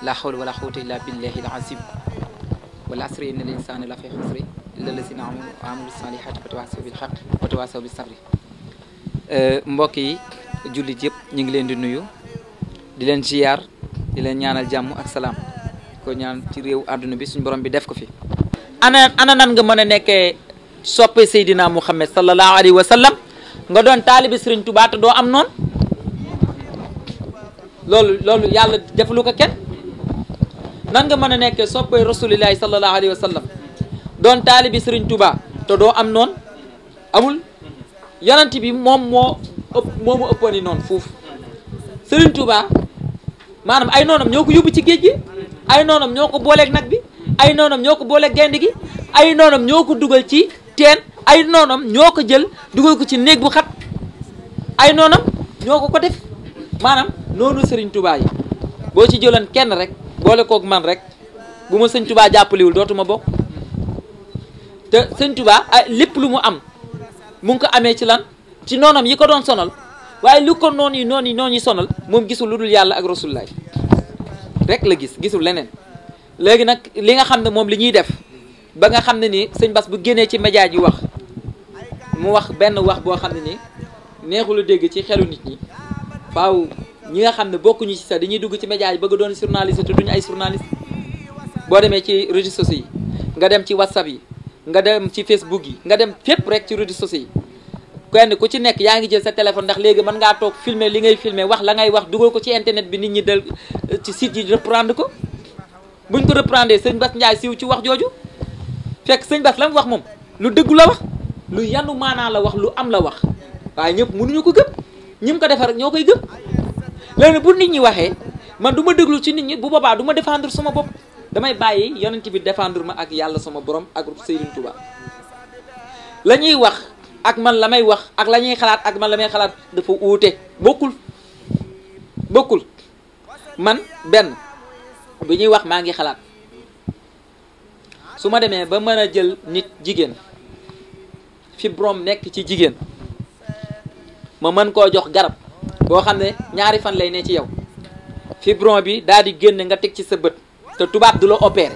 la hawla wala quwwata illa billahi al-azim wal asri inna l-insana la fi xusri illa lazina amanu wa amilu salihati wa tawasaw bil haqq wa tawasaw bis sabri mbokk yi jullit yëpp ñu ngi leen di nuyu di leen ziyaar di leen ñaanal jàmm ak salaam ko ñaan ci réew àdduna bi suñu borom bi def ko fi ana ana nan nga mën a nekkee soppe Seydina Muhammad sallallahu alayhi wa sallam nga doon taalibi Sëriñ Tuubaa te doo am noonu loolu loolu yàlla defalu ko kenn nan nga mën a nekkee soppe rasulillahi sallallahu alayhi wa sallam doon taalibi Sëriñ Tuubaa te doo am noonu amul yonent bi moom moo ëpp moo mu ëppoon yi noonu foofu Sëriñ Tuubaa maanaam ay noonam ñoo ko yóbbu ci géej gi ay noonam ñoo ko booleeg nag bi ay noonam ñoo ko booleeg gaynde gi ay noonam ñoo ko dugal ci teen ay noonam ñoo ko jël dugal ko ci néeg bu xat ay noonam ñoo ko ko def maanaam noonu sëriñ Touba yi boo ci jëloon kenn rek boole kook man rek bu ma sëñ Touba jàppaliwul dootuma bokk te sëñ Touba ay lépp lu mu am mu ngi ko amee ci lan ci noonam yi ko doon sonal waaye lu ko noonu yi noonu yi noonu yi sonal moom gisul lu dul yàlla ak rasulullah rek la gis gisul leneen léegi nag li nga xam ne moom li ñuy def ba nga xam ne ni sëñ Bass bu génnee ci média yi wax mu wax benn wax boo xam ne ni neexul a dégg ci xelu nit ñi faaw ñi nga xam ne bokkuñu ci sax dañuy dugg ci média yi bëgg doon journaliste te duñu ay journaliste boo demee ci réseaux sociaux yi nga dem ci whatsapp yi nga dem ci facebook yi nga dem fépp rek ci réseaux sociaux yi kenn ku ci nekk yaa ngi jël sa téléphone ndax léegi mën ngaa toog filmer li ngay filmer wax la ngay wax dugal ko ci internet bi nit ñi del ci site yi reprendre ko buñ ko reprendre sëñ Bass Ndiaye siiw ci wax jooju fekk sëñ Bass la mu wax moom lu dëggu la wax lu yanu maanaa la wax lu am la wax waaye ñëpp mënuñu ko gëm ñi mu ko defar rek ñoo koy gëm léegi bu nit ñi waxee man du ma déglu ci nit ñi bu boobaa du ma défendre sama bopp damay bàyyi yonent bi défendre ma ak yàlla sama borom ak Serigne Touba la ñuy wax ak man la may wax ak la ñuy xalaat ak man la may xalaat dafa uute bokkul bokkul man benn bi ñuy wax maa ngi xalaat su ma demee ba mën a jël nit jigéen fibrome nekk ci jigéen ma mën koo jox garab boo xam ne ñaari fan lay ne ci yow fibrome bi daal di génn nga teg ci sa bët te tubaab du la opéré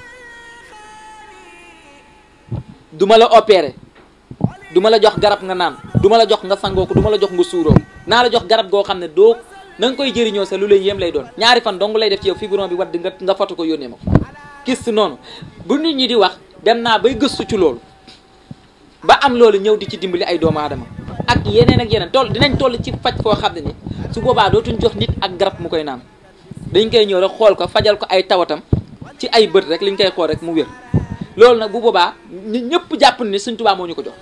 du ma la opéré du ma la jox garab nga naan du ma la jox nga sangoo ko du ma la jox nga suuroo naa la jox garab goo xam ne doo na nga koy jëriñoo sa lu lay yéem lay doon ñaari fan dong lay def ci yow fibrome bi wadd nga nga foto ko yónnee ma ko gis noonu bu nit ñi di wax dem naa bay gëstu ci loolu ba am loolu ñëw di ci dimbali ay doomu aadama ak yeneen ak yeneen toll dinañ toll ci faj foo xam ne ni su boobaa dootuñ jox nit ak garab mu koy naan dañ koy ñëw rek xool ko fajal ko ay tawatam ci ay bët rek liñ koy xool rek mu wér loolu nag bu boobaa nit ñëpp jàpp ne Sëñ Tuubaa moo ñu ko jox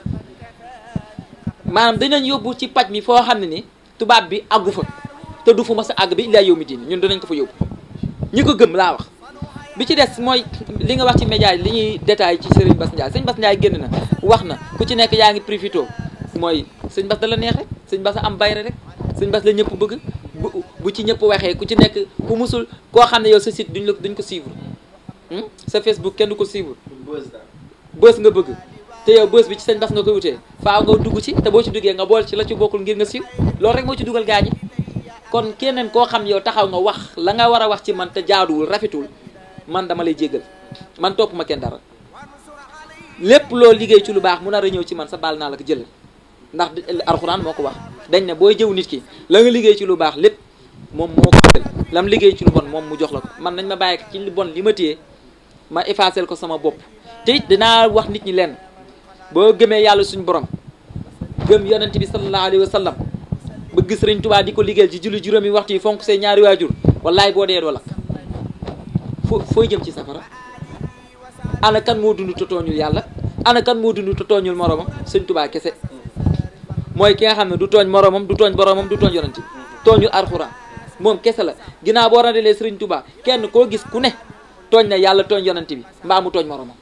maanaam dinañ yóbbu ci paj mi foo xam ne ni tubaab bi àggu fa te du fu ma sa àgg bi illaa yow mi diini ñun dinañ ko fa yóbbu ñi ko gëm laa wax bi ci des mooy li nga wax ci média yi li ñuy détail ci Serigne Bass Ndiaye sëñ Bass Ndiaye génn na wax na ku ci nekk yaa ngi profito mooy sëñ Bass da la neex rek sëñ Bass am bayre rek sëñ Bass la ñëpp bëgg bu bu ci ñëpp waxee ku ci nekk ku musul koo xam ne yow sa site duñ la duñ ko suivre sa Facebook kenn du ko suivre bës nga bëgg te yow bës bi ci sëñ Bass nga koy wutee faaw nga dugg ci te boo ci duggee nga bool ci la ci bokkul ngir nga siiw loolu rek moo ci dugal gaañi kon keneen koo xam yow taxaw nga wax la nga war a wax ci man te jaaduwul rafetul man dama lay jéggal man topp ma kenn dara lépp loo liggéey ci lu baax mu nar a ñëw ci man sa baal naa la ko jëlal ndax alxuraan moo ko wax dañ ne booy jëw nit ki la nga liggéey ci lu baax lépp moom moo ko àndal lam liggéey ci lu bon moom mu jox la ko man nañ ma bàyyi ci li bon li ma téye ma effacé ko sama bopp te it dinaa wax nit ñi leen boo gëmee yàlla suñu borom gëm yonent bi sallallahu alayhi wa sallam bëgg Sëriñ Tuubaa di ko liggéeyal ci julli juróomi waxtu yi fonk say ñaari waajur wallaay boo dee doo lakk foo fooy jëm ci safara ana kan moo dund te tooñul yàlla ana kan moo dund te tooñul moromam sëñ tubaa kese mooy ki nga xam ne du tooñ moromam du tooñ boromam du tooñ yonent tooñul alxuraan moom kese la ginnaaw boo randelee sëriñ tubaa kenn koo gis ku ne tooñ na yàlla tooñ yonent bi mbaa mu tooñ moromam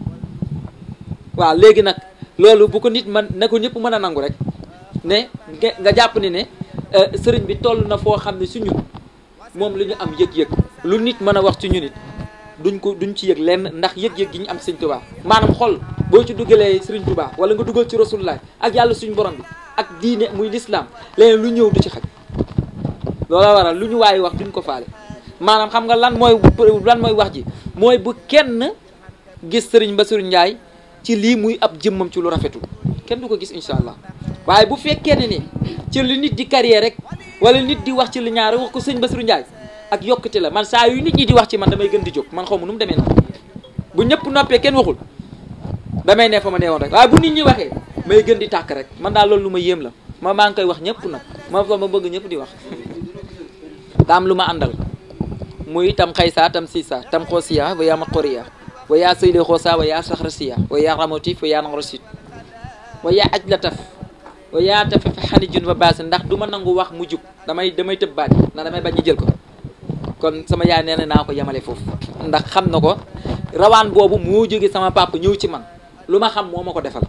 waaw léegi nag loolu bu ko nit man na ko ñëpp mën a nangu rek ne nga jàpp ni ne sëriñ bi toll na foo xam ne su ñun moom la ñu am yëg-yëg lu nit mën a wax ci ñu nit duñ ko duñ ci yëg lenn ndax yëg-yëg gi ñu am sëñ Tuubaa maanaam xol boo ci dugalee sëriñ Tuubaa wala nga dugal ci rasulullah ak yàlla suñu borom bi ak diine muy lislaam leneen lu ñëw du ci xaj loola waral lu ñu waaye wax duñ ko faale maanaam xam nga lan mooy lan mooy wax ji mooy bu kenn gis sëriñ Bassirou Ndiaye ci lii muy ab jëmmam ci lu rafetul kenn du ko gis incha allah waaye bu fekkee ne ni ci li nit di carrière rek wala nit di wax ci li ñaar wax ko sëñ Bassirou Ndiaye ak yokkute la man saa yu nit ñi di wax ci man damay gën di jóg man xaw ma nu mu demee nag bu ñëpp noppee kenn waxul damay ne fa ma nee woon rek waaye bu nit ñi waxee may gën di tàkk rek man daal loolu lu ma yéem la ma maa ngi koy wax ñëpp nag ma fa ma bëgg ñëpp di wax daam lu ma àndal muy tam xaysa tam sisa tam xoosiya wa yaa ma xoriya wa yaa sëyle xoosa wa yaa saxrasiya wa yaa ramotif wa yaa nangrosit wa yaa aj la taf wa yaa tafe fa xani jun fa baasi ndax du ma nangu wax mu jub damay damay tëb baat ndax damay bañ ñu jël ko kon sama yaay nee na naa ko yemale foofu ndax xam na ko rawaan boobu moo jóge sama papa ñëw ci man lu ma xam moo ma ko defal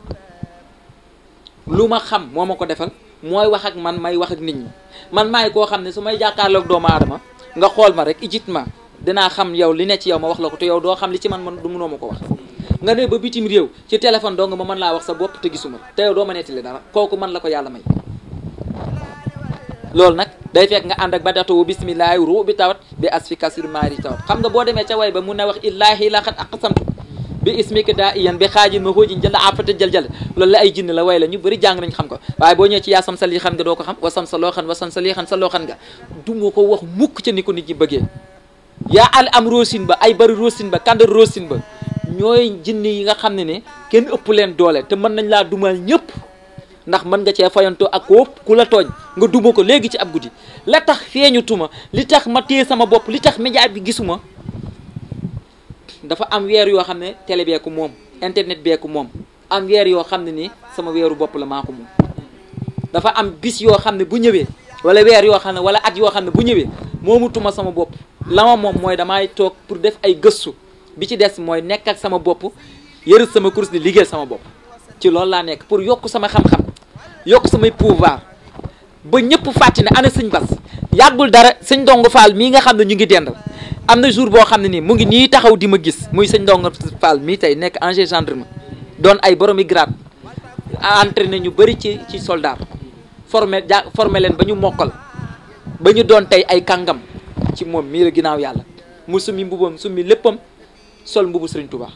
lu ma xam moo ma ko defal mooy wax ak man may wax ak nit ñi man maay koo xam ne su may jàkkaarloog doomu aadama nga xool ma rek ijitement dinaa xam yow li ne ci yow ma wax la ko te yow doo xam li ci man man du mënoo ma ko wax nga ne ba bitim réew ci téléphone dong ma mën laa wax sa bopp te gisuma te yow doo ma nettali dara kooku man la ko yàlla may loolu nag day fekk nga ànd ak ba datowu bisimillahi ru bi tawat bi asfi kasir maari tawat xam nga boo demee ca way ba mun na wax illaahi la xat aqsamtu bi ismika daa iyan bi xaajin ma xoojin jënd afata jël jël loolu la ay jinn la way la ñu bëri jàng nañ xam ko waaye boo ñëwee ci yaa sam sa lii xan nga doo ko xam wasam sa loo xan wasan sa lii xan sa loo xan nga du ma ko wax mukk ca ni ko nit ñi bëggee yaa al am rosin ba ay bari rosin ba kandar rosin ba ñooy jinn yi nga xam ne ne kenn ëpp leen doole te mën nañ laa dumal ñëpp ndax mën nga cee fayantoo ak ko ku la tooñ nga duma ko léegi ci ab guddi la tax feeñu tuma li tax ma téye sama bopp li tax média bi gisuma dafa am weer yoo xam ne télé beeku moom internet beeku moom am weer yoo xam ne ni sama weeru bopp la maa ko moom dafa am bis yoo xam ne bu ñëwee wala weer yoo xam ne wala at yoo xam ne bu ñëwee moomutuma sama bopp la ma moom mooy damay toog pour def ay gëstu bi ci des mooy nekk ak sama bopp yërët sama course di liggéey sama bopp ci loolu laa nekk pour yokk sama xam-xam yokk samay pouvoir ba ñëpp fàtti ne ana sëñ bas yàggul dara sëñ Ndongo Fall mii nga xam ne ñu ngi dendal am na jour boo xam ne nii mu ngi nii taxaw di ma gis muy sëñ Ndongo Fall mii tey nekk ancien gendarme doon ay boromi grade entraîné ñu bëri ci ci soldat formé ja formé leen ba ñu mokkal ba ñu doon tey ay kàngam ci moom mii la ginnaaw yàlla mu summi mbubam summi léppam sol mbubu Sëriñ Tuubaa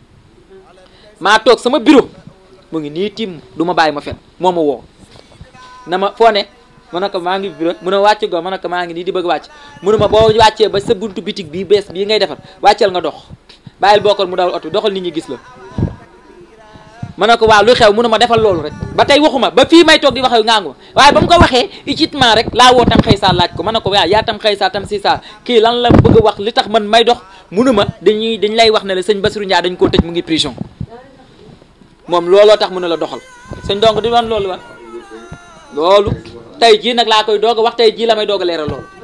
maa toog sama bureau mu ngi nii tiim du ma bàyyi ma fen moo ma woo na ma foo ne ma ne ko maa ngi bureau mu ne wàcc go ma ne ko maa ngi nii di bëgg wàcc mu ne ma boo wàccee ba sa buntu bitig bii bees bii ngay defar wàcceel nga dox bàyyil bokkal mu dawal oto doxal nit ñi gis la ma ne ko waaw lu xew mu ne ma defal loolu rek ba tey waxuma ba fii may toog di wax ngaangu ma waaye ba mu ko waxee incitement rek laa woo tam xëysaa laaj ko ma ne ko waaw yaa tam xëysaa tam siisaa kii lan la bëgg a wax li tax man may dox munu ma dañuy dañ lay wax ne la sëñ Bassirou Ndiaye dañ koo tëj mu ngi prison moom looloo tax mu ne la doxal sëñ donc di wan loolu wa loolu tey jii nag laa koy doog a wax tey jii la may doog a leeral loolu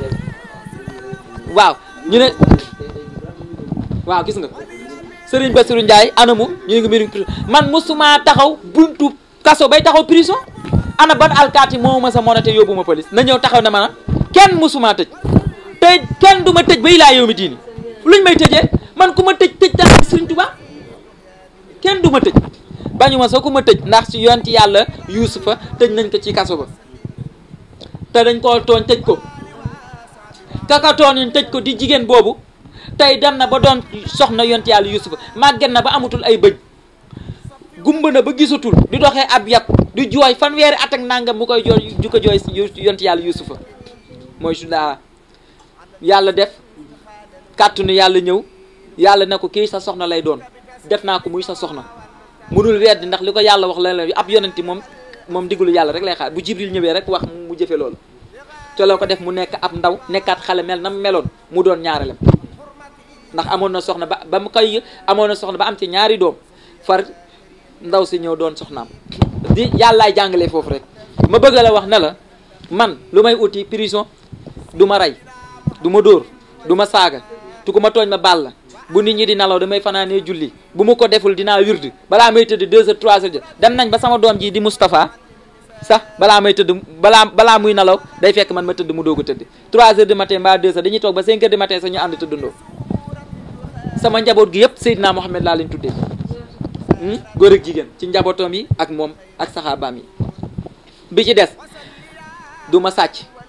waaw ñu ne waaw gis nga Sëriñ Bassirou Ndiaye anamu ñu ngi mbiri prison man musuma taxaw buntu kaso bay taxaw prison ana ban alkaati moo ma sa monate yóbbu ma police na ñëw taxaw ne ma kenn musuma tëj tëj kenn du ma tëj bay laa yow mi diini luñ may tëjee man ku ma tëj tëj tax Sëriñ Tuubaa kenn du ma tëj bañu ma soo ku ma tëj ndax ci yonti yàlla yuusufa tëj nañ ko ci kaso ba te dañ koo tooñ tëj ko kaka tooñ tëj ko di jigéen boobu tey dem na ba doon soxna yonti yàlla yuusufa màgget na ba amatul ay bëñ gumba na ba gisatul di doxee ab yàpp di jooy fanweeri at ak nangam mu koy jooy ju ko jooy yonti yàlla yuusufa mooy su daa yàlla def kàttanu yàlla ñëw yàlla ne ko kii sa soxna lay doon def naa ko muy sa soxna munul weddi ndax li ko yàlla wax la la ab yonenti moom moom diggalu yàlla rek lay xaar bu jibril ñëwee rek wax mu jëfe loolu te loo ko def mu nekk ab ndaw nekkaat xale mel na mu meloon mu doon ñaareelam ndax amoon na soxna ba ba mu koy amoon na soxna ba am ci ñaari doom far ndaw si ñëw doon soxnaam di yàllaay jàngalee foofu rek ma bëgg la wax ne la man lu may uti prison du ma rey du ma dóor du ma saaga tu ku ma tooñ ma baal la bu nit ñi di nalaw damay fanaanee julli bu ma ko deful dinaa wirdi balaa may tëdd deux heures trois heures dem nañ ba sama doom ji di Moustapha sax balaa may tëdd balaa balaa muy nalaw day fekk man ma tëdd mu doog a tëdd trois heures du matin mbaa deux heures dañuy toog ba cinq heures du matin sax ñu ànd tëddandoo sama njaboot gi yëpp Seydina Mohamed laa leen tuddee góor ak jigéen ci njabootam yi ak moom ak saxaabaam yi bi ci des du ma sàcc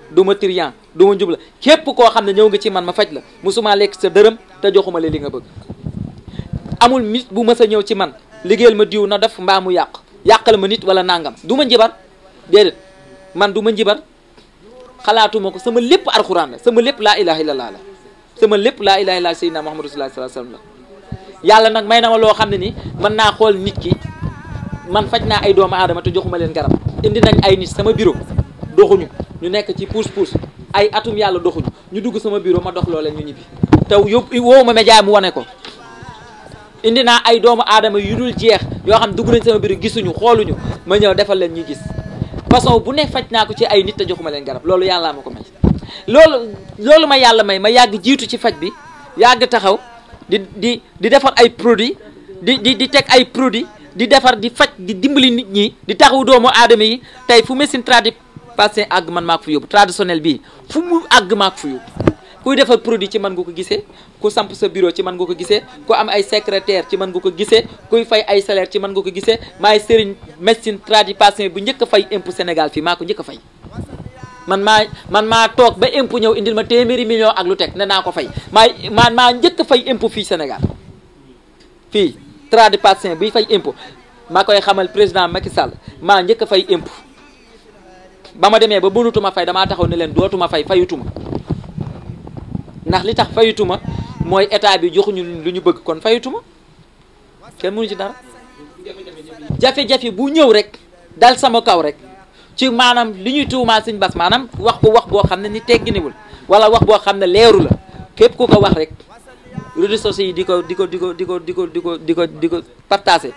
du ma trian du ma njubla képp koo xam ne ñëw nga ci man ma faj la musuma lekk sa dërëm te joxuma la li nga bëgg amul nit bu mës a ñëw ci man liggéeyal ma diw na def mbaa mu yàq yàqal ma nit wala nangam du ma njibar déedéet man du ma njibar xalaatuma ko sama lépp alxuraan la sama lépp laa ilaha illallah la sama lépp laa ilaha illallah sayyidina muhammadu rasulullah sallallahu alayhi wasallam la yàlla nag may na ma loo xam ne ni mën naa xool nit ki man faj naa ay doomu aadama te joxuma leen garab indi nañ ay nit sama bureau doxuñu ñu nekk ci pousse pousse ay atum yàlla doxuñu ñu dugg sama bureau ma dox loo leen ñu ñibbi te yóbbu woowu ma média mu wane ko indi naa ay doomu aadama yu dul jeex yoo xam dugg nañ sama bureau gisuñu xooluñu ma ñëw defal leen ñuy gis façon bu ne faj naa ko ci ay nit te joxuma leen garab loolu yàlla ma ko may loolu loolu ma yàlla may ma yàgg jiitu ci faj bi yàgg taxaw di di di defar ay produits di di di teg ay produits di defar di faj di dimbali nit ñi di taxawu doomu aadama yi tey fu médecine traditionnelle àgg man maa ko fa yóbbu traditionnel bii fu mu àgg maa ko fa yóbbu kuy defar produit ci man nga ko gisee ku samp sa bureau ci man nga ko gisee ku am ay secrétaire ci man nga ko gisee kuy fay ay salaire ci man nga ko gisee maay sëriñ médecine traditionnelle bu njëkk a fay impôt Sénégal fii maa ko njëkk a fay man maa man maa toog ba impôt ñëw indil ma téeméeri million ak lu teg ne naa ko fay maay maa maa njëkk a fay impôt fii Sénégal fii traditionnel biy fay impôt maa koy xamal président Macky Sall maa njëkk a fay impôt ba ma demee ba mënutuma fay damaa taxaw ne leen dootuma fay fayutuma ndax li tax fayutuma mooy état bi joxuñu lu ñu bëgg kon fayutuma kenn mënu ci dara jafe-jafe bu ñëw rek dal sama kaw rek ci maanaam li ñuy tuumaa Sëñ Bass maanaam wax ko wax boo xam ne ni tegginiwul wala wax boo xam ne leeru la képp ku ko wax rek réseaux sociaux yi di ko di ko di ko di ko di ko di ko di ko di ko partagé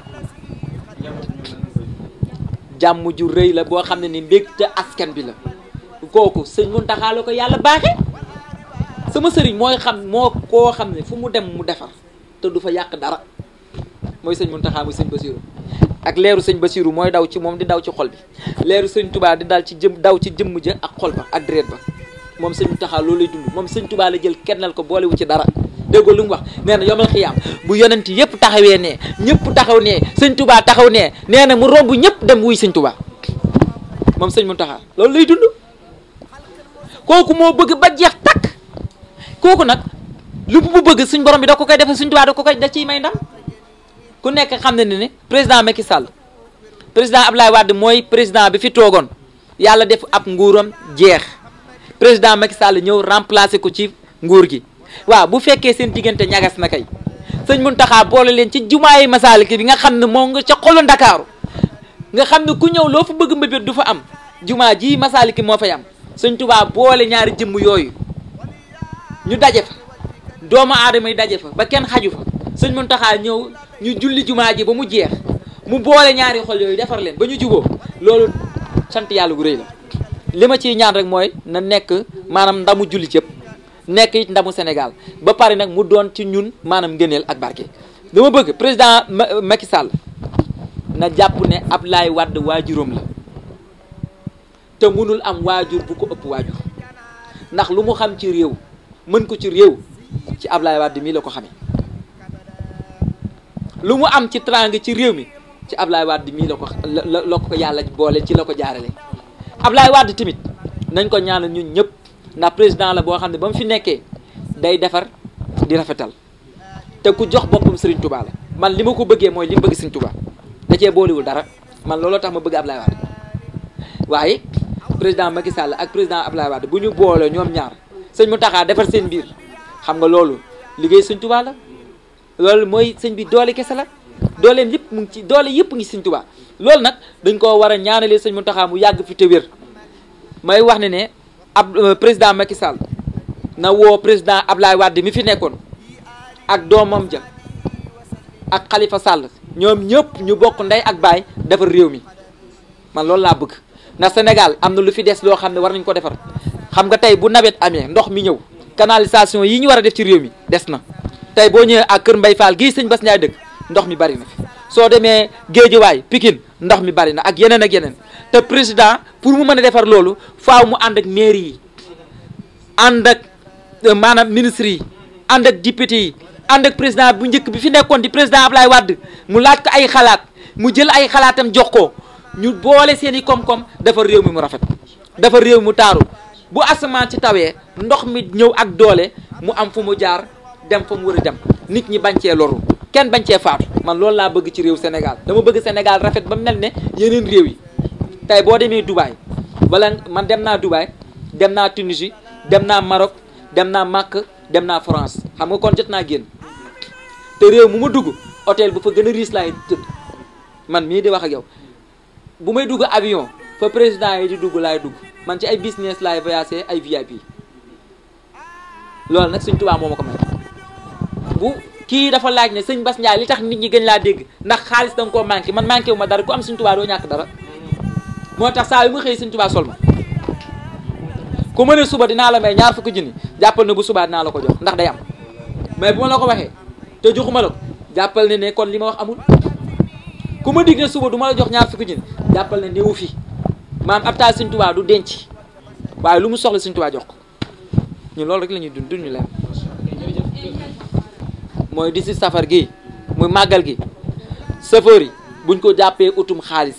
jàmm ju rëy la boo xam ne ni mbégte askan bi la kooku sëñ Muntaxa la ko yàlla baaxe sama sëriñ mooy xam moo koo xam ne fu mu dem mu defar te du fa yàq dara mooy sëñ Muntaxa muy sëñ Basiru ak leeru sëñ Basiru mooy daw ci moom di daw ci xol bi leeru sëñ Tubaa di dal ci jëm daw ci jëmm ja ak xol ba ak deret ba moom sëñ Muntaxa loolu lay dund moom sëñ Tubaa la jël kennal ko boolewu ci dara déggoo lu mu wax nee na yomal xiyaam bu yonent yëpp taxawee nee ñëpp taxaw nee sëñ tubaa taxaw nee nee na mu romb ñëpp dem wuy sëñ tubaa moom sëñ Muntaxa loolu lay dund kooku moo bëgg ba jeex takk kooku nag lu mu bëgg suñ borom bi da ko koy defal sëñ tubaa da ko koy da ciy may ndam ku nekk xam ne ne président Macky Sall président Abdoulaye Wade mooy président bi fi toogoon yàlla def ab nguuram jeex président Macky Sall ñëw remplacer ko ci nguur gi waaw bu fekkee seen diggante ñagas na kay sëñ Muntaxa boole leen ci jumaayi Masaaliki bi nga xam ne moo nga ca xolu Ndakaaru nga xam ne ku ñëw loo fa bëgg mbébét du fa am jumaa ji Masaaliki moo fay am sëñ Tubaa boole ñaari jëmm yooyu ñu daje fa doomu aadama yi daje fa ba kenn xaju fa sëñ Muntaxa ñëw ñu julli jumaa ji ba mu jeex mu boole ñaari xol yooyu defar leen ba ñu juboo loolu sant yàlla gu rëy la li ma ciy ñaan rek mooy na nekk maanaam ndamu julli cëpp nekk it ndamu Sénégal ba pare nag mu doon ci ñun maanaam ngëneel ak barke dama bëgg président Macky Sall na jàpp ne Abdoulaye Wade waajuram la te mënul am waajur bu ko ëpp waajur ndax lu mu xam ci réew mën ko ci réew ci Abdoulaye Wade mii la ko xamee lu mu am ci trang ci réew mi ci Abdoulaye Wade mii la ko la la ko yàlla boole ci la ko jaarale Abdoulaye Wade tamit nañ ko ñaanal ñun ñëpp ndax président la boo xam ne ba mu fi nekkee day defar di rafetal te ku jox boppam Serigne Touba la man li ma ko bëggee mooy li mu bëgg Serigne Touba da cee boolewul dara man looloo tax ma bëgg Abdoulaye Wade waaye président Macky Sall ak président Abdoulaye Wade bu ñu boole ñoom ñaar sëñ mu taxaa defar seen biir xam nga loolu liggéey Serigne Touba la loolu mooy sëñ bi doole kese la dooleem yëpp mu ngi ci doole yëpp ngi Serigne Touba loolu nag dañ koo war a ñaanalee sëñ mu taxaa mu yàgg fi te wér may wax ne ne ab président Macky Sall na woo président Ablaye Wade mi fi nekkoon ak doomam ja ak Khalifa Sall ñoom ñëpp ñu bokk ndey ak baay defar réew mi man loolu laa bëgg ndax Sénégal am na lu fi des loo xam ne war nañ ko defar xam nga tey bu nawet amee ndox mi ñëw canalisation yi ñu war a def ci réew mi des na tey boo ñëwee ak Kër Mbay Fall gii sëñ Bass Ndiaye dëkk ndox mi bari na fi soo demee Géejawaay Pikine ndox mi bari na ak yeneen ak yeneen te président pour mu mën a defar loolu faaw mu ànd ak mairie yi ànd ak maanaam ministre yi ànd ak député yi ànd ak président bu njëkk bi fi nekkoon di président Ablaye Wade mu laaj ko ay xalaat mu jël ay xalaatam jox ko ñu boole seen i koom-koom defar réew mi mu rafet defar réew mi mu taaru bu asamaan ci tawee ndox mi ñëw ak doole mu am fu mu jaar dem fa mu war a dem nit ñi bañ cee loru kenn bañ cee faatu man loolu laa bëgg ci réew Sénégal dama bëgg Sénégal rafet ba mel ne yeneen réew yi tey boo demee Dubaï wala man dem naa Dubaï dem naa Tunisie dem naa Maroc dem naa Makka dem naa France xam nga kon jot naa génn te réew mu ma dugg hôtel bu fa gën a riis laay tëdd man mii di wax ak yow bu may dugg avion fa président yi di dugg laay dugg man ci ay business laay voyagé ay VIP loolu nag Sëñ Tuubaa moo ma ko may bu kii dafa laaj ne sëñ Bass Ndiaye li tax nit ñi gën laa dégg ndax xaalis da nga koo manqué man manqué wu ma dara ku am Sëñ Tuubaa doo ñàkk dara moo tax saa yu ma xëy Sëñ Tuubaa sol ma ku ma ne suba dinaa la may ñaar fukki junni jàppal ne bu subaa dinaa la ko jox ndax day am mais bu ma la ko waxee te joxuma la ko jàppal ne ne kon li ma wax amul ku ma dig ne suba du ma la jox ñaar fukki junni jàppal ne néewu fi maam ab taal Sëñ Tuubaa du denc waaye lu mu soxla Sëñ Tuubaa jox ko ñun loolu rek la ñuy dund dund ñu leen mooy di si safar gi muy màggal gi safar yi buñ ko jàppee utum xaalis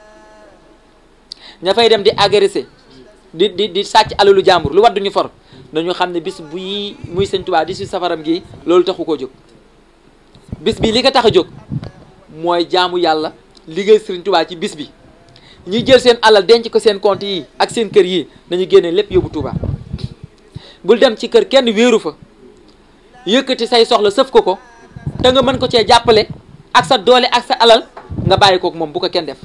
ña fay dem di agressé di di di sàcc alalu jàmbur lu wadduñu for nañu xam ne bis buy muy Sëñ Tuubaa di si safaram gi loolu taxu koo jóg bis bi li ko tax a jóg mooy jaamu yàlla liggéey Sëriñ Tuubaa ci bis bi ñi jël seen alal denc ko seen compte yi ak seen kër yi nañu génne lépp yóbbu Tuubaa bul dem ci kër kenn wéeru fa yëkkati say soxla sëf ko ko te nga mën ko cee jàppale ak sa doole ak sa alal nga bàyyi kook moom bu ko kenn def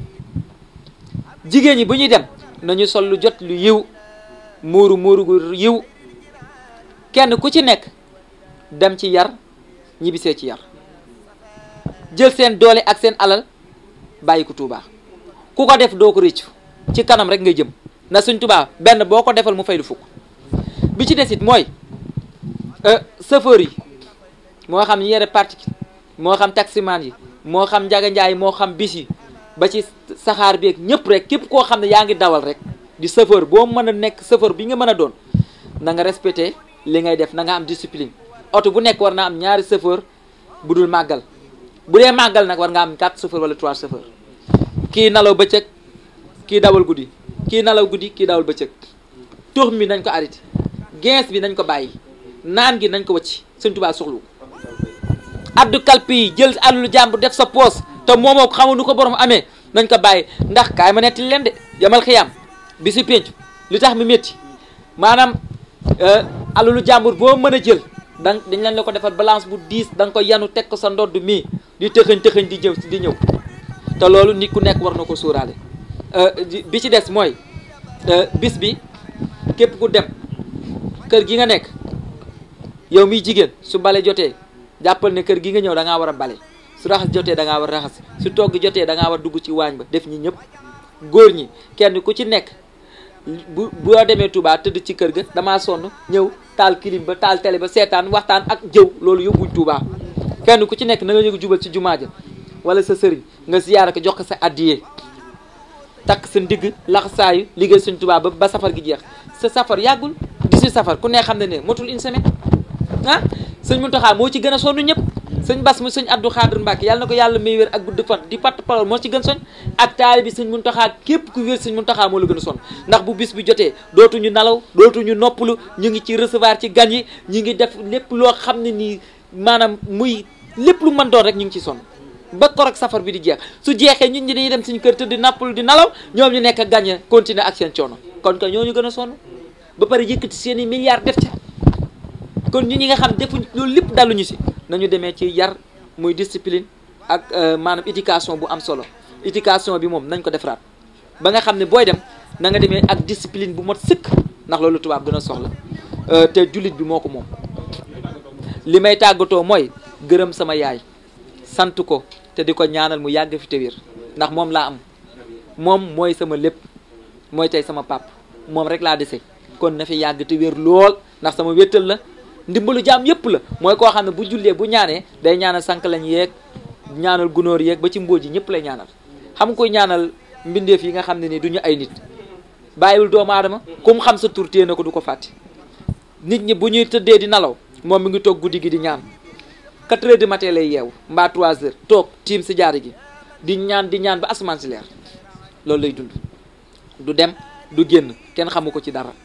jigéen ñi bu ñuy dem nañu sol lu jot lu yiw muuru muuru gu yiw kenn ku ci nekk dem ci yar ñibbisee ci yar jël seen doole ak seen alal bàyyi ko Tuubaa ku ko def doo ko rëccu ci kanam rek ngay jëm na Sëñ Tuubaa benn boo ko defal mu fay lu fukk bi ci des it mooy chauffeur yi moo xam ñi yore particule moo xam taximan yi moo xam njaga njaay moo xam bis yi ba ci saxaar bi ak ñëpp rek képp koo xam ne yaa ngi dawal rek di chauffeur boo mën a nekk chauffeur bi nga mën a doon na nga respecté li ngay def na nga am discipline oto bu nekk war naa am ñaari chauffeur bu dul màggal bu dee màggal nag war nga am quatre chauffeur wala trois chauffeur kii nalaw bëccëg kii dawal guddi kii nalaw guddi kii dawal bëccëg tux mi nañ ko arrêté gens bi nañ ko bàyyi naan gi nañ ko wacc Sëñ Tuubaa soxlu addu kalpi yi jël àllu jàmbur def sa poos te moomoo ko xamul nu ko borom amee nañ ko bàyyi ndax kaay ma netti leen de yamal xiyaam bi si pénc li tax mi métti maanaam alalu jàmbur boo mën a jël da dañ leen la ko defal balance bu diis da nga ko yanu teg ko sa ndodd mii di tëxëñ tëxëñ di jëw di ñëw te loolu nit ku nekk war na ko sóoraale bi ci des mooy bis bi képp ku dem kër gi nga nekk yow miy jigéen su bale jotee jàppal ne kër gi nga ñëw da ngaa war a bale su raxas jotee da ngaa war a raxas su togg jotee da ngaa war dugg ci waañ ba def ñi ñëpp góor ñi kenn ku ci nekk bu boo demee Touba tëdd ci kër ga damaa sonn ñëw taal kilim ba taal télé ba seetaan waxtaan ak jëw loolu yóbbuñ Touba kenn ku ci nekk na nga ñëw jubal ci jumaa ja wala sa sëriñ nga ziyaara ko jox ko sa addiyee takk sa ndigg laxasaayu liggéey suñ Touba ba ba safar gi jeex sa safar yàggul 18 safar ku ne xam ne ne motul une semaine ah sëñ Muntaxa moo ci gën a sonn ñëpp sëñ Bass mu sëñ Abdou Khadr Mbacke yàlla na ko yàlla may wér ak gudd fan di patt parole moo ci gën soñ ak taali bi sëñ Muntaxa képp ku wér sëñ Muntaxa moo la gën a sonn ndax bu bis bi jotee dootuñu nalaw dootuñu noppalu ñu ngi ci recevoir ci gan yi ñu ngi def lépp loo xam ne nii maanaam muy lépp lu mën doon rek ñu ngi ci sonn ba korok safar bi di jeex su jeexee ñun ñi dañuy dem suñu kër tëdd nappalu di nalaw ñoom ñu nekk gagné continuer ak seen coono kon que ñooñu gën a sonn ba pare yëkkati seen i milliards def ca kon ñu ñi nga xam defuñ loolu lépp daluñu si nañu demee ci yar muy discipline ak maanaam éducation bu am solo éducation bi moom nañ ko defaraat ba nga xam ne booy dem na nga demee ak discipline bu mot sëkk ndax loolu tubaab gën a soxla te jullit bi moo ko moom li may tàggatoo mooy gërëm sama yaay sant ko te di ko ñaanal mu yàgg fi te wér ndax moom laa am moom mooy sama lépp mooy tey sama pap moom rek laa dese kon na fi yàgg te wér lool ndax sama wéttal la ndimbalu jaam yépp la mooy koo xam ne bu jullee bu ñaanee day ñaanal sànq lañ yeeg ñaanal gunóor yeeg ba ci mbóoj yi ñëpp lay ñaanal xam koy ñaanal mbindeef yi nga xam ne ni du ñu ay nit bàyyiwul doomu aadama ku mu xam sa tur téye na ko du ko fàtte nit ñi bu ñuy tëddee di nalaw moom mi ngi toog guddi gi di ñaan 4 heures du matin lay yeewu mbaa 3 heures toog tiim si jaari gi di ñaan di ñaan ba asamaan si leer loolu lay dund du dem du génn kenn xamu ko ci dara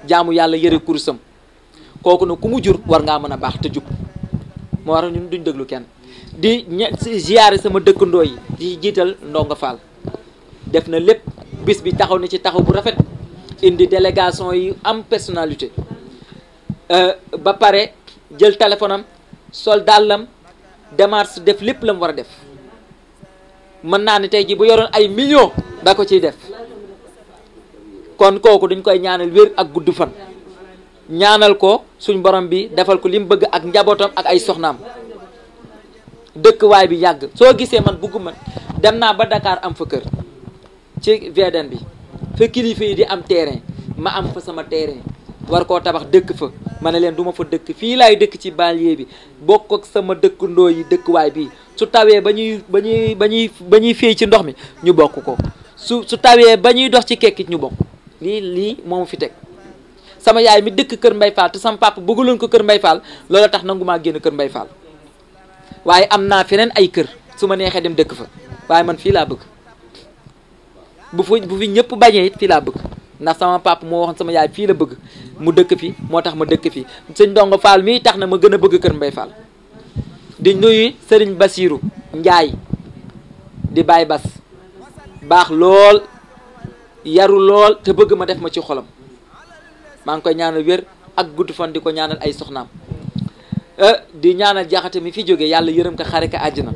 jaamu yàlla yëre kursam kooku nag ku mu jur war ngaa mën a baax te jub moo war ñun duñ déglu kenn di ña ziyaare sama dëkkandoo yi di jiital ndongo Fall def na lépp bis bi taxaw na ci taxaw bu rafet indi délégation yi am personnalité ba pare jël téléphone am sol dàllam démarche def lépp la mu war a def mën naa ne tey ji bu yoroon ay millions da ko ciy def kon kooku dañ koy ñaanal wér ak gudd fan ñaanal ko suñ borom bi defal ko li mu bëgg ak njabootam ak ay soxnaam dëkkwaay bi yàgg soo gisee man bugguma dem naa ba Dakar am fa kër ci VDN bi fa kilifa yi di am terrain ma am fa sama terrain war koo tabax dëkk fa ma ne leen du ma fa dëkk fii laay dëkk ci banlieue bi bokk ak sama dëkkandoo yi dëkkuwaay bi su tawee ba ñuy ba ñuy ba ñuy ba ñuy féey ci ndox mi ñu bokk ko su su tawee ba ñuy dox ci kekkit ñu bokk lii lii moomu fi teg sama yaay mi dëkk kër Mbay Fall te sama papa bëgguloon ko kër Mbay Fall loola tax nangu maa génn kër Mbay Fall waaye am naa feneen ay kër su ma neexee dem dëkk fa waaye man fii laa bëgg bu fi bu fi ñëpp bañee it fii laa bëgg ndax sama papa moo waxoon sama yaay fii la bëgg mu dëkk fi moo tax ma dëkk fi sëñ Ndongo Fall mii tax na ma gën a bëgg kër Mbay Fall di nuyu Sëriñ Basiiru Njaay di Baay Bas baax lool yaru lool te bëgg ma def ma ci xolam maa ngi koy ñaanal wér ak gudd fan di ko ñaanal ay soxnaam di ñaanal jaxate mi fi jóge yàlla yërëm ko xare ko àjjana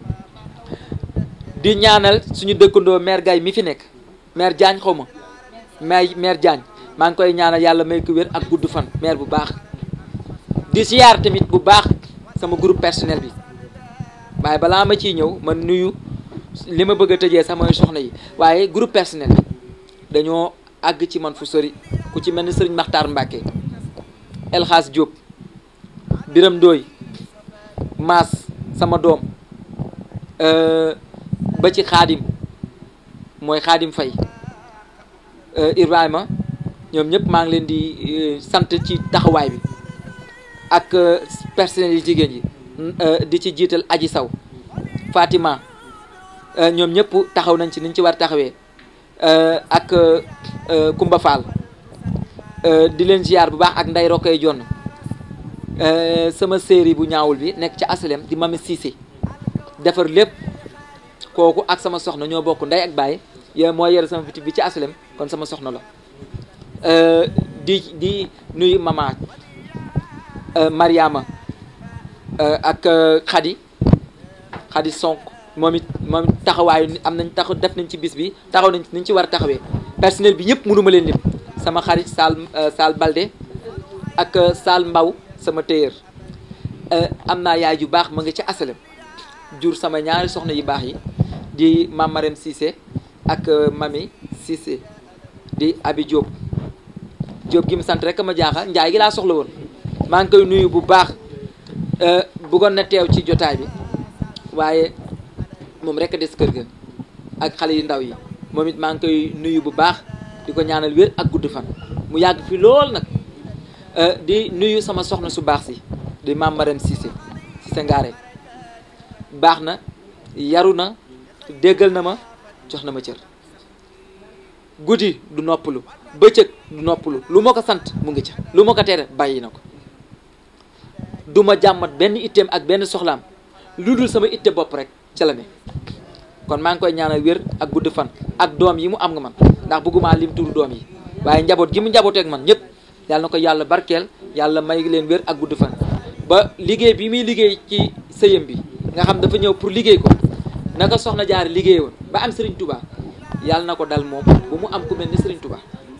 di ñaanal suñu dëkkandoo maire Gaye mi fi nekk maire Diagne xaw ma maire maire Diagne maa ngi koy ñaanal yàlla may ko wér ak gudd fan maire bu baax di siyaar tamit bu baax sama groupe personnel bi waaye balaa ma ciy ñëw man nuyu li ma bëgg a tëjee sax mooy soxna yi waaye groupe personnel bi dañoo àgg ci man fu sori ku ci mel ni sëriñ Maxtaar Mbàkke El Hadj Diop Biram Ndooy Maas sama doom ba ci xaadim mooy xaadim fay Ibrahima ñoom ñëpp maa ngi leen di sant ci taxawaay bi ak personnel yi jigéen yi di ci jiital aji saw Fatima ñoom ñëpp taxaw nañ ci niñ ci war taxawee ak Kumba Fall di leen ziar bu baax ak nday rokkay jonn sama série bu ñaawul bi nekk ci asalem di Mami Cissé defar lépp kooku ak sama soxna ñoo bokk ndey ak baay yow moo yore sama bitik bi ci asalem kon sama soxna la di di nuyu mama Mariama ak Khady Khady Sonk moom it moom it taxawaayu am nañ tax def nañ ci bis bi taxaw nañ niñ ci war a taxawee personnel bi ñëpp mënuma leen lim sama xarit Sall Sall Balde ak Sall Mbaw sama téyër am naa yaay ju baax ma nga ci asalem jur sama ñaari soxna yu baax yi di mam Marème Cissé ak mami Cissé di Abi Diop Diop gi mu sant rek ma jaaxal njaay gi laa soxla woon maa ngi koy nuyu bu baax bëggoon na teew ci jotaay bi waaye moom rek a des kër ga ak xale yu ndaw yi moom it maa ngi koy nuyu bu baax di ko ñaanal wér ak gudd fan mu yàgg fi lool nag di nuyu sama soxna su baax si di maam Marème Cissé Cissé Ngaare baax na yaru na déggal na ma jox na ma cër guddi du noppalu bëccëg du noppalu lu ma ko sant mu ngi ca lu ma ko tere bàyyi na ko du ma jàmmat benn itteem ak benn soxlaam lu dul sama itte bopp rek ca la ne kon maa ngi koy ñaanal wér ak gudd fan ak doom yi mu am nga man ndax bëgguma lim turu doom yi waaye njaboot gi mu njabooteeg man ñëpp yàlla na ko yàlla barkeel yàlla may leen wér ak gudd fan ba liggéey bi muy liggéey ci sëyam bi nga xam dafa ñëw pour liggéey ko naka soxna jaar liggéey woon ba am Serigne Touba yàlla na ko dal moom bu mu am ku mel ni Serigne Touba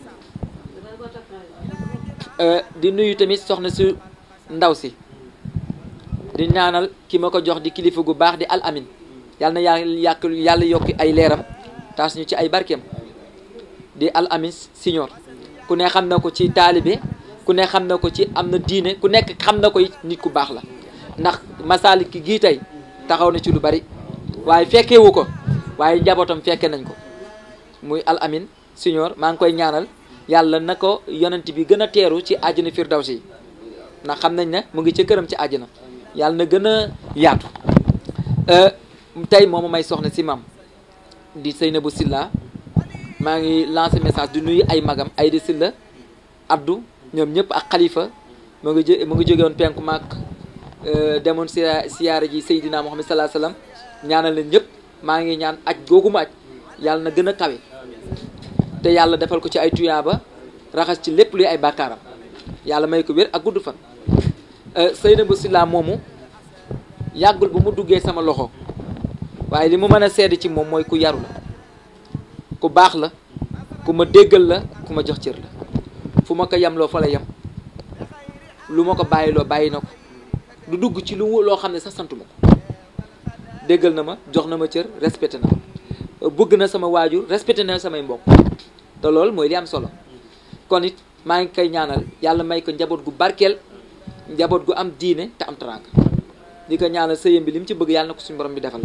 di nuyu tamit soxna su ndaw si di ñaanal ki ma ko jox di kilifa gu baax di al amin yàlla na yàlla yàq yàlla yokki ay leeram taas ñu ci ay barkeem di al amin siñoor ku ne xam na ko ci taalibe ku ne xam na ko ci am na diine ku nekk xam na ko nit ku baax la ndax masaalik ki gii tey taxaw na ci lu bari waaye fekkewu ko waaye njabootam fekke nañ ko muy al amin siñoor maa ngi koy ñaanal yàlla na ko yonent bi gën a teeru ci àjjana firdawsi ndax xam nañ ne mu ngi ca këram ci àjjana yàlla na gën a yaatu tey mooma may soxna si mam di Seynabou Silla maa ngi lancé message di nuyu ay magam ay di Silla addu ñoom ñëpp ak xalifa mu ngi jë mu ngi jóge woon penku maak demoon si siyaara ji Seydina Muhammad salaa sallam ñaanal leen ñëpp maa ngi ñaan aj googu ma aj yàlla na gën a kawe te yàlla defal ko ci ay tuyaaba raxas ci lépp luy ay bàkkaaram yàlla may ko wér ak gudd fan Seynabou Sylla moomu yàggul bu mu duggee sama loxo waaye li mu mën a seede ci moom mooy ku yaru la ku baax la ku ma déggal la ku ma jox cër la fu ma ko yemloo fa la yem lu ma ko bàyyiloo bàyyi na ko du dugg ci lu loo xam ne sax santu ma ko déggal na ma jox na ma cër respecté na ma bëgg na sama waajur respecté na samay mbokk te loolu mooy li am solo kon it maa ngi koy ñaanal yàlla may ko njaboot gu barkeel njaboot gu am diine te am teraanga di ko ñaanal sëyam bi li mu ci bëgg yàlla na ko suñu borom bi defal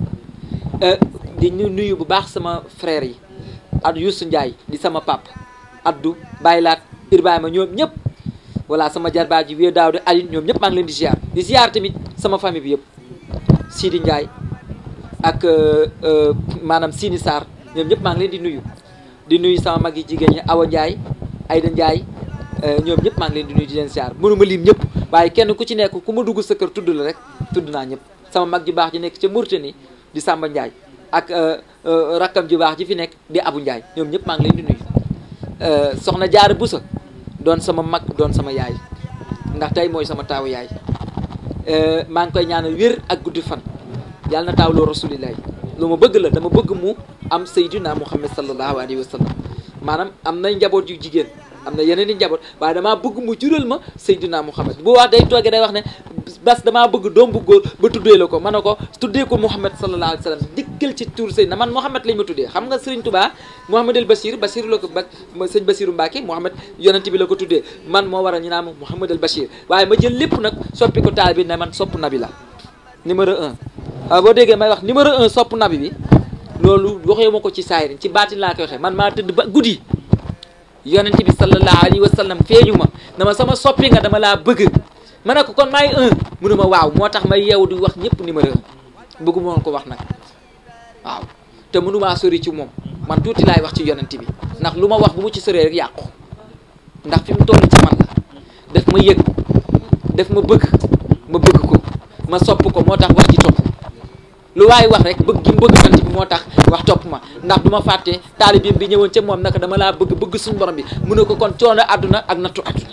di nuyu bu baax sama frère yi at Youssou Ndiaye di sama pap addu bàyyilaat Ibrahima ñoom ñëpp voilà sama jarbaat ji wée daaw de Aline ñoom ñëpp maa ngi leen di ziar di ziar tamit sama famille bi yëpp Sidi Ndiaye ak maanaam Sini Sarr ñoom ñëpp maa ngi leen di nuyu di nuyu sama mag yi jigéen ñi Awa Ndiaye Aïda Ndiaye ñoom ñëpp maa ngi leen di nuyu di leen ziar mënuma lim ñëpp waaye kenn ku ci nekk ku ma dugg sa kër tudd la rek tudd naa ñëpp sama mag ji baax ji nekk ca Mauritanie di Samba Ndiaye ak rakkam ji baax ji fi nekk di Abu Ndiaye ñoom ñëpp maa ngi leen di nuyu soxna Jaara Busa doon sama mag doon sama yaay ndax tey mooy sama taawu yaay maa ngi koy ñaanal wér ak guddi fan yàlla na taawloo rasulillahi lu ma bëgg la dama bëgg mu am sayyidina Muhammad sallallahu alayhi wa sallam maanaam am na njaboot yu jigéen am na yeneen i njaboot waaye damaa bëgg mu jural ma Seydina Muhammad bu wax day toogee day wax ne bas damaa bëgg doom bu góor ba tuddee la ko ma ne ko tuddee ko Muhammad sallallahu alayhi wa sallam dikkal ci tur Seydina man Muhammad lañ ma tuddee xam nga Serigne Touba Muhammad el Bachir Bachir la ko ba sëñ Bachiru Mbacke Muhammad yonent bi la ko tuddee man moo waral ñu naan ma Muhammad el Bachir waaye ma jël lépp nag soppi ko taal bi ne man sopp nabi la numéro un waaw boo déggee may wax numéro un sopp nabi bi loolu waxee ma ko ci saayirin ci baatin laa koy waxee man maa tëdd ba guddi yonent bi sallallahu alayhi wa sallam feeñu ma dama sama soppi nga dama laa bëgg ma ne ko kon maay un mënu ma waaw moo tax may yeewu di wax ñëpp numéro un bëggu moon ko wax nag waaw te mënumaa sori ci moom man tuuti laay wax ci yonent bi ndax lu ma wax bu mu ci soree rek yàqu ndax fi mu toll ci man la def ma yëg def ma bëgg ma bëgg ko ma sopp ko moo tax wax ji topp lu waaye wax rek bëgg gi mu bëgg yonent bi moo tax wax topp ma ndax du ma fàtte taalibeem bi ñëwoon ca moom naka dama laa bëgg bëgg suñu borom bi mu ne ko kon coono àdduna ak nattu àdduna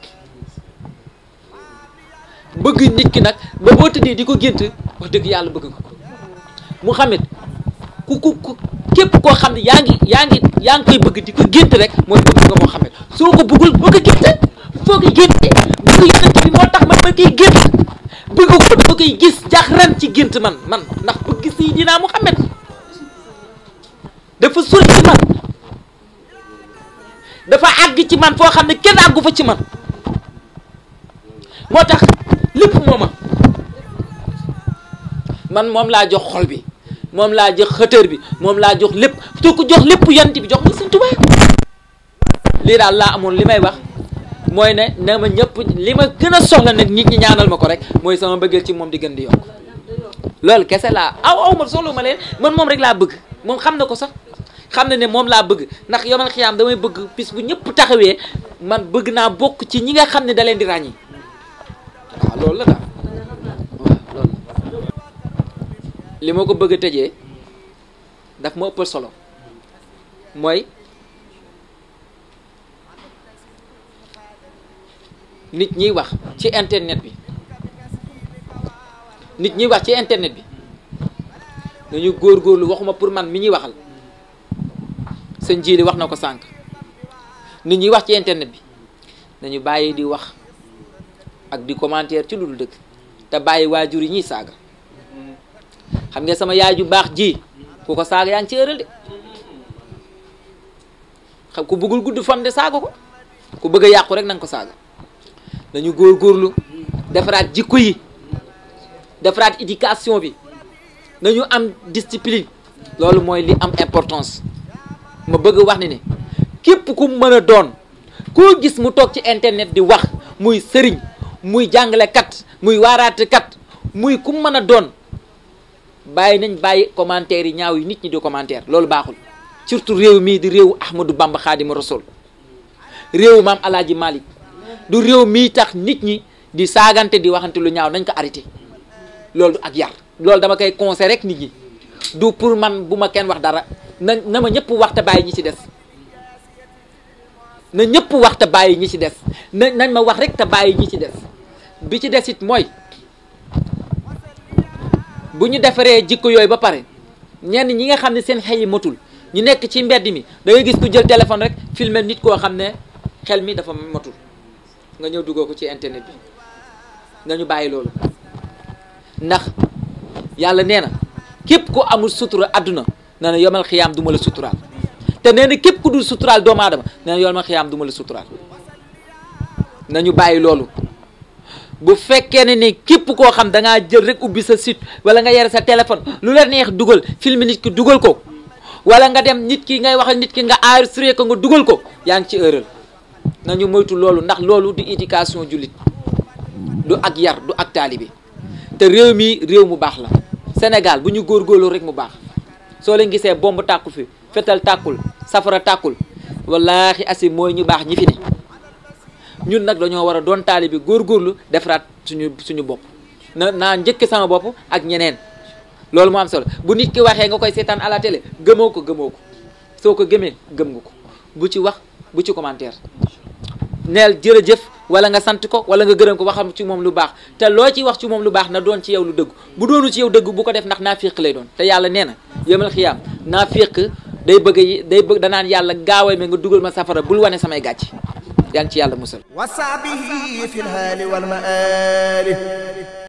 bëgg nit ki nag ba boo tëddee di ko gént wax dëgg yàlla bëgg nga ko Muhammad ku ku ku képp koo xam ne yaa ngi yaa ngi yaa ngi koy bëgg di ko gént rek mooy bëgg nga Muhammad soo ko bëggul boo ko gént foo ko gént bëgg yonent bi moo tax man ma koy gént bëgg ko dama koy gis jax ren ci gént man man ndax bëgg Seydina Muhammad dafa sori ci man dafa àgg ci man foo xam ne kenn àggu fa ci man moo tax lépp mooma man moom laa jox xol bi moom laa jox xëtër bi moom laa jox lépp soo ko jox lépp yant bi jox ma Sëñ Tuubaa lii daal laa amoon li may wax mooy ne na ma ñëpp li ma gën a soxla nag nit ñi ñaanal ma ko rek mooy sama bëggeel ci moom di gën di yokk loolu kese laa aw aw ma soxla ma leen man moom rek laa bëgg moom xam na ko sax xam na ne moom laa bëgg ndax yomal xiyaam damay bëgg bis bu ñëpp taxawee man bëgg naa bokk ci ñi nga xam ne da leen di ràññi waaw loolu la daal waaw loolu li ma ko bëgg a tëjee daf ma ëppal solo mooy nit ñiy wax ci internet bi nit ñiy wax ci internet bi nañu góorgóorlu waxuma pour man mi ñuy waxal sëñ jiili wax na ko sànq nit ñiy wax ci internet bi nañu bàyyi di wax ak di commentaire ci lu dul dëgg te bàyyi waajur yi ñuy saaga xam nga sama yaay ju baax ji ku ko saaga yaa ngi ci ëral de xam ku bëggul gudd fan de saaga ko ku bëgg a yàqu rek na nga ko saaga nañu góorgóorlu defaraat jikko yi defaraat éducation bi nañu am discipline loolu mooy li am importance ma bëgg wax ni ne képp ku mën a doon koo gis mu toog ci internet di wax muy sëriñ muy jàngalekat muy waaraatekat muy ku mën a doon bàyyi nañ bàyyi commentaire yi ñaaw yi nit ñi di commentaire loolu baaxul surtout réew mii di réewu Ahmadou Bamba Xaadimu Rasul réew maam alaaji Malick du réew mii tax nit ñi di saagante di waxante lu ñaaw nañ ko arrêté loolu du ak yar loolu dama koy conseil rek nit ñi du pour man bu ma kenn wax dara na na ma ñëpp wax te bàyyi ñi ci des na ñëpp wax te bàyyi ñi ci des na nañ ma wax rek te bàyyi ñi ci des bi ci des it mooy bu ñu defaree jikko yooyu ba pare ñenn ñi nga xam ne seen xel yi matul ñu nekk ci mbedd mi da ngay gis ku jël téléphone rek filmer nit koo xam ne xel mi dafa matul nga ñëw duggoo ko ci internet bi nga ñu bàyyi loolu ndax yàlla nee na képp ku amul sutura àdduna nee na yomal xiyaam du ma la suturaal te nee na képp ku dul suturaal doomu aadama nee na yomal xiyaam du ma la suturaal nañu bàyyi loolu bu fekkee ne ni képp koo xam da ngaa jël rek ubbi sa site wala nga yore sa téléphone lu la neex dugal film nit ki dugal ko wala nga dem nit ki ngay wax ak nit ki nga enregistré ko nga dugal ko yaa ngi ci erreur nañu moytu loolu ndax loolu du éducation jullit du ak yar du ak taalibe te réew mi réew mu baax la Sénégal bu ñu góorgóorlu rek mu baax soo leen gisee bomb tàkku fi fetal tàkkul safara tàkkul wallaahi asi mooy ñu baax ñi fi ne ñun nag dañoo war a doon taalibe góorgóorlu defaraat suñu suñu bopp na naa njëkk sama bopp ak ñeneen loolu moo am solo bu nit ki waxee nga koy seetaan à la télé gëmoo ko gëmoo ko soo ko gëmee gëm nga ko bu ci wax bu ci commentaire neel jërëjëf wala nga sant ko wala nga gërëm ko waxam ci moom lu baax te loo ci wax ci moom lu baax na doon ci yow lu dëgg bu doonu ci yow dëgg bu ko def ndax naafiq lay doon te yàlla nee na yëmal xiyaam naafiq day bëgg day bëgg danaan yàlla gaawee me nga dugal ma safara bul wane samay gàcc yaan ci yàlla musal وصعبه في الهال والمآل